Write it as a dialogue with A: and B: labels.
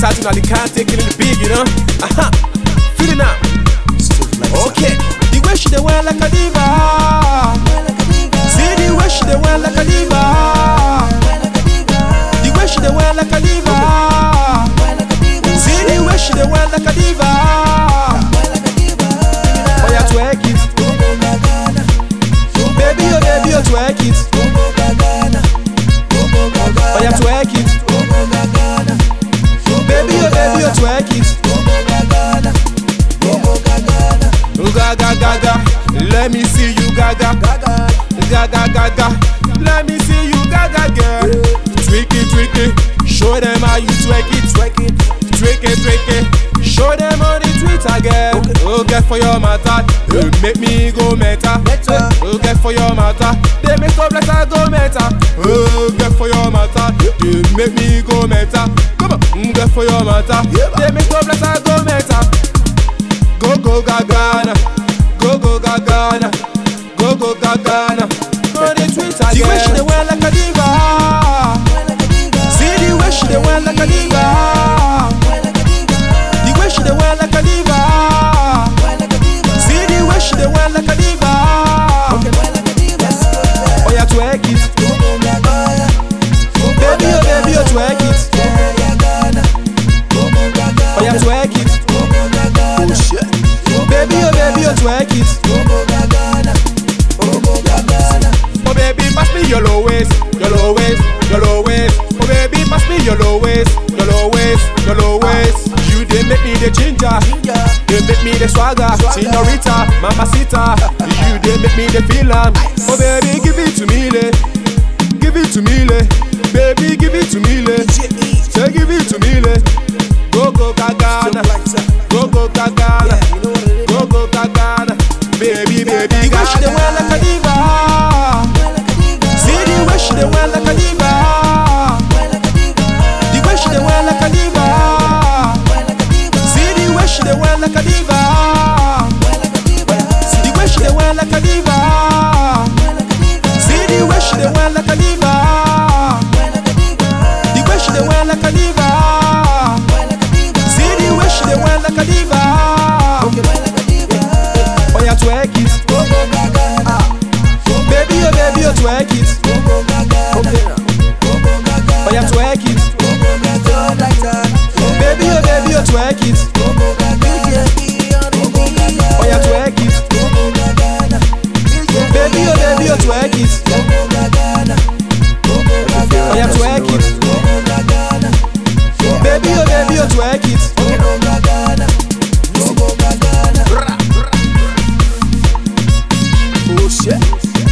A: out in Alicante, killing the big, you know. Uh-huh. Feeling now. Okay. The way she dey wear like a diva. See the way she dey wear like a diva. The way she dey wear like a diva. See the way she dey wear like a diva. Oh yeah, twerk it, baby, oh baby, oh twerk it. Oh yeah, twerk it, baby, oh baby, oh twerk it. Oh, Gaga gaga, let me see you gaga. Gaga gaga, let me see you gaga girl. Tweak it, tweak it, show them how you twerk it, twerk it, tweak it, tweak it. Show them on the Twitter, girl. Oh, get for your matter, you make me go meta. Oh, get for your matter, they make up like I go meta. Oh, get for your matter, you make me go meta. Come on, mm, get for your matter, they make up like I go meta. Go go Gagana, go go Gagana, go go Gagana. On the Twitter, the way she dey wear like a diva. See the way she dey wear like a diva. The way she dey wear like a diva. See the way she dey wear like a diva. Oh yeah, twerk it, baby, oh baby, oh twerk it. Oh yeah, twerk it,
B: Oh shit.
A: baby, oh baby, oh twerk it. Oh baby, pass me your low waist, your low waist, your low waist. Oh baby, pass me your low waist, your low waist, your low waist. You they make me the ginger, they make me the swagger, señorita, mamacita. You they make me the feel am. Oh baby, give it to me, le. give it to me, le. baby, give it to me, le. say give it to me, le. go go Gagana, go go Gagana, go go Gagana, baby, baby. The way she dey wear like a diva. See the way she dey wear like a diva. The way she dey wear like a diva. See the way she dey wear like a diva. The way she dey wear like a diva. See the way she dey wear like a diva. The way she dey wear like a diva. See the way she dey wear like a diva. Oh yeah, twerk it, baby, oh baby, oh twerk it. Oh yeah, twerk it, baby, oh baby, oh twerk it. Oh yeah, twerk it, baby, oh baby, oh twerk it. Oh yeah, twerk it, baby, oh baby, oh twerk it.
B: Oh shit.